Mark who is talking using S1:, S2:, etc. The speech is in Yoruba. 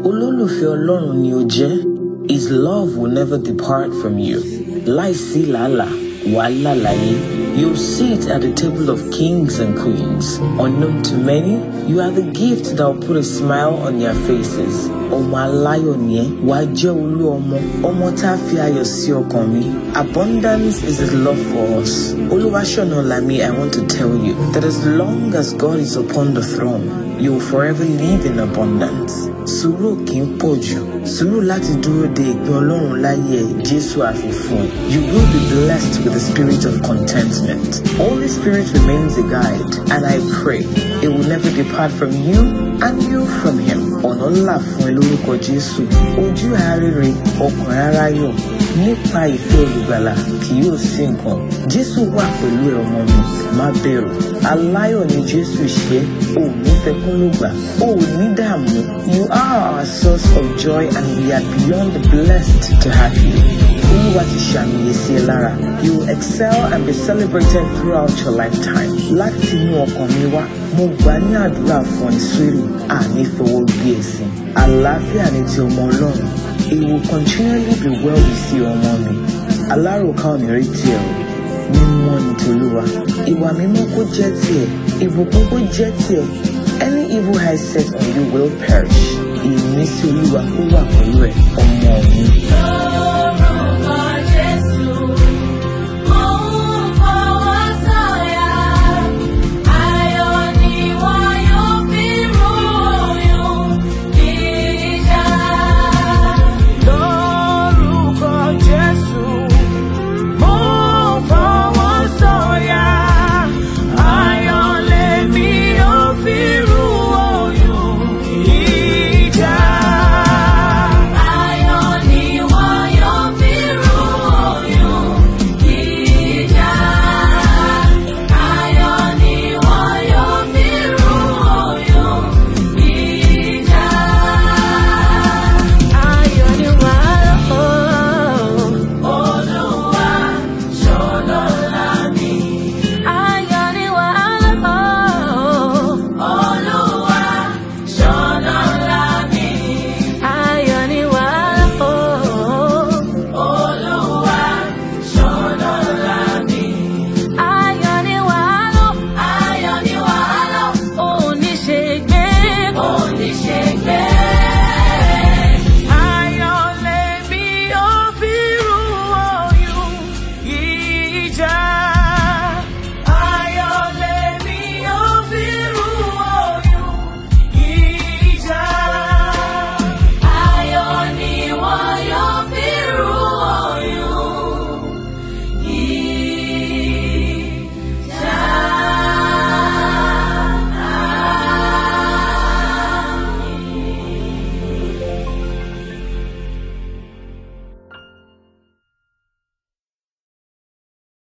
S1: olólùfẹ́ ọlọ́run ni o jẹ́ his love will never depart from you láìsí làálàá wàhálà láyé you sit at the table of kings and queens unknown to many you are the gift that will put a smile on their faces ọmọ aláyọ̀ ni ẹ́ wàá jẹ́ olú ọmọ ọmọ tá a fi ayọ̀ sí ọkàn mi abundance is his love for us olúwaṣọ̀nà lami i want to tell you that as long as god is upon the throne you will forever live in abundance sùúrù kì í pọ̀ jù sùúrù láti dúró de ìpín ọlọ́run láyé ẹ̀ jésù àfihàn you will be blessed with the spirit of contentment holy spirit remains a guide and i pray it will never depart from you and you from him ọ̀nà ńlá fún ẹ lórúkọ jésù ojú àárẹ̀rẹ̀ ọkàn ara yọ̀ nípa ìfẹ́ olùgbàlà kì yóò sí nǹkan jésù wà pẹ̀lú ẹ ọmọ mi má bẹ̀rù aláyọ̀ ni jésù ṣe ò ní fẹkún ló gbà ò ní dààmú you are our source of joy and we are beyond blessed to have you olúwa ti ṣàmìyè sí ẹ lára you will excel and be celebrated throughout your lifetime láti inú ọkàn mi wá mo gbà ní àdúrà fún ẹ sórí àní fowó gbé ẹsìn àlàáfíà ní ti ọmọ ọlọ́run it will continually be well with you ọmọ mi alárùkà ò ní rí tiẹ̀ o mímọ́ ní tolúwa ìwà mímọ́ kó jẹ́ tiẹ̀ ìbùkún kó jẹ́ tiẹ̀ any evil eye set on you will perish ìmísí olúwa kó wà pẹ̀lú ẹ̀ ọmọ mi.